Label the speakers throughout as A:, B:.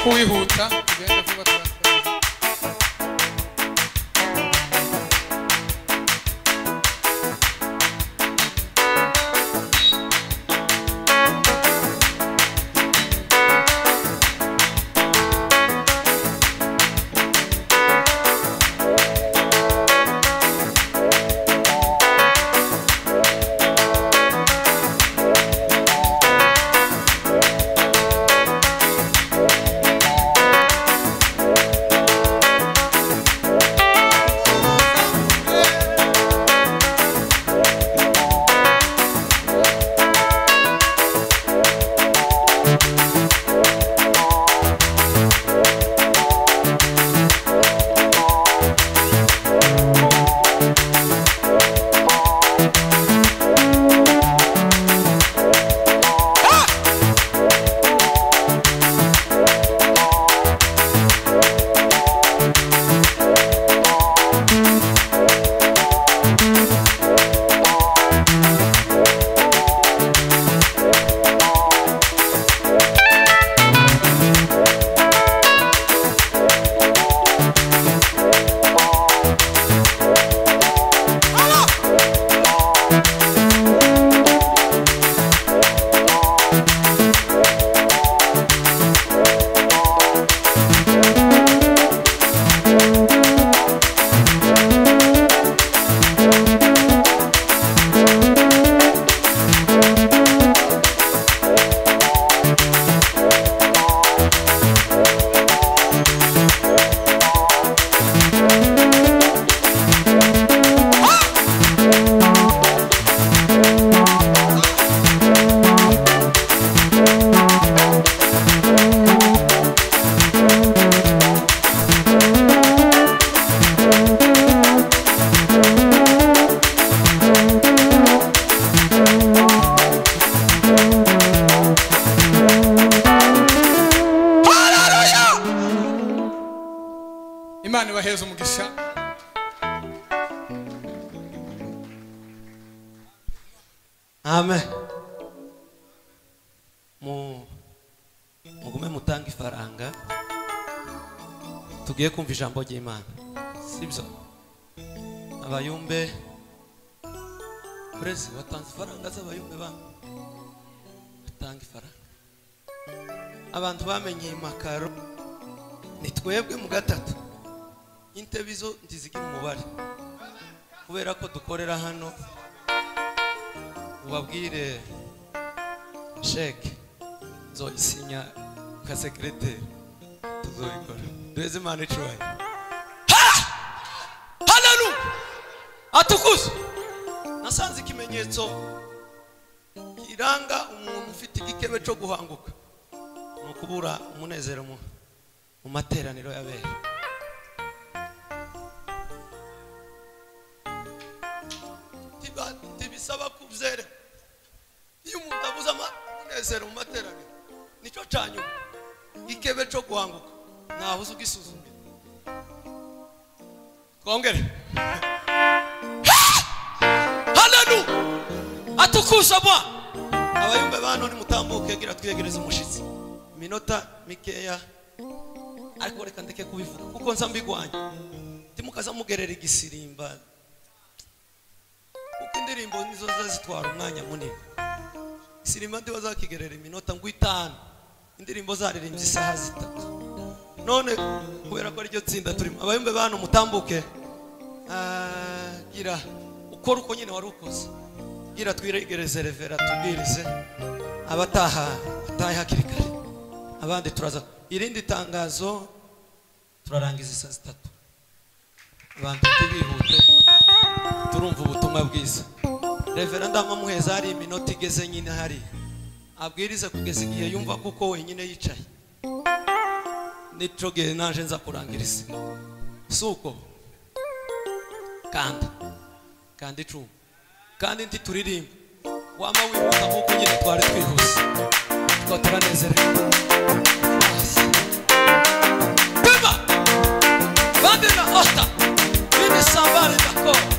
A: kuwihuta tugende vuba turakora. imana ibaheze umugisha
B: amen Mu- mugume mutange ifaranga tugiye kumva ijambo ry'imana sibyo abayumbe burezi watanze ifaranga z'abayumbe ba batanga ifaranga abantu bamenye iyi makaro ni twebwe mu gatatu intebe izo ntizigira umubare kubera ko dukorera hano ubabwire sheke nzoyisinya ka sekereteri tuzoyikora duheze imana icubaye hanaru atukuze nasanze ikimenyetso kiranga umuntu ufite igikebe cyo guhanguka ni ukubura umunezero mu mu materaniro y'abera Tiba- tibisaba kubyere iyo umuntu abuze ama- umunezero mu materaniro nicyo cya nyuma ikebe cyo guhanguka ntaho uzi ugisuzumira twongere hananu atukuza bwa abayumbe ba none mutambuke gira twegereze umushyitsi iminota mikeya ariko reka ndeke kubivuga kuko nsa mbigwanya ntimukaza mugerera igisirimba kuko indirimbo nizo ziba zitwara umwanya munini sinema ndiba zakigerera iminota ngo itanu indirimbo zaririmbye isaha zitatu none kubera ko ariryo tsinda turimo abayumbe bantu mutambuke Ah, gira ukora uko nyine wari ukoze gira twiregereze revera tubwirize abataha batahe hakiri kare abandi turaza irindi tangazo turarangiza isaa zitatu abantu ntibihute turumva ubutumwa bwiza revera ndamuheza hari iminota igeze nyine hari abwirize kugeza igihe yumva kuko wenyine yicaye nico gihe naje nza kurangiriza si uko kanda kanda icumu kandi ndi turirimba wama wihuta nk'uko nyine twari twihuse tuba turanezerewe Beba! Bande na Osta! Vini Sambari Dakota!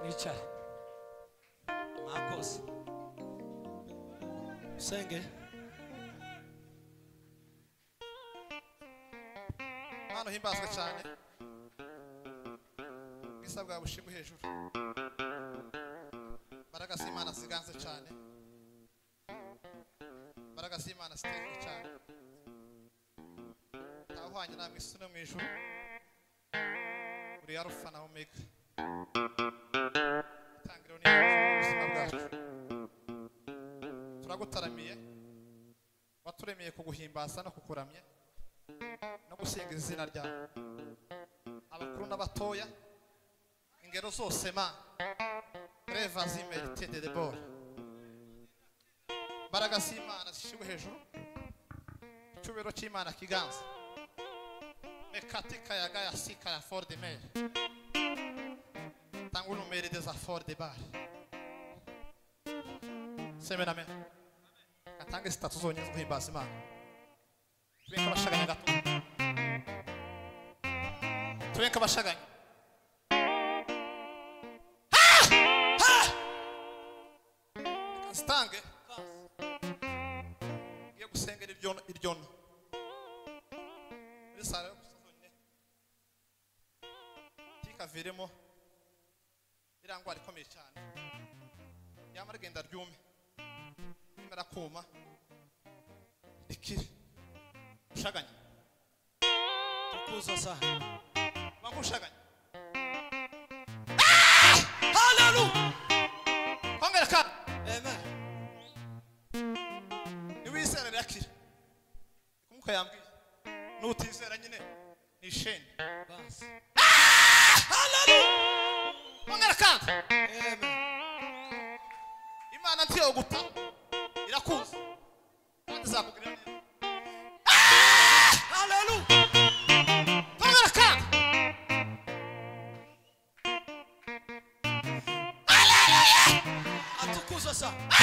B: wicare mwakoze usenge
A: hano himbazwa cyane ubwiza bwawe bushima hejuru mbaraga z'imana ziganze cyane mbaraga z'imana zitezwe cyane ntawuhwanye namwe isi no mu ijuru uri arufa na omega itangiriro n'iherezo ry'ubuzima bwacu turagutaramiye waturemeye kuguhimbaza no kukuramya no gusenga izina ryawe abakuru n'abatoya ingero zose ma reva zimerite de debora imbaraga z'imana zishyirwe hejuru icyubiro cy'imana kiganza mekati kayaga ya sika ya forde meri tanga unumeri deza forde bare semename atange sitatu zonyine zo guhimbaza imana tubenge abashaganye gato tubenge abashaganye zitange ngiye gusengera iryono iryono muri sare yo gusa zonyine tikaviremo iriya ndwara ikomeye cyane yamara igenda ryume rimara kuma rikire ushaganye
B: tukuzo sana
A: bangu ushaganye
B: haleluya
A: kongera kandi
B: amen
A: niwizera rirakira kumuka yambwiye nutizera nyine nishene
B: basi
A: kongera kandi
B: amen
A: imana ntiyo guta irakuzi kandi izakugirira neza
B: haleluya
A: kongera kandi
B: atukuzwa sana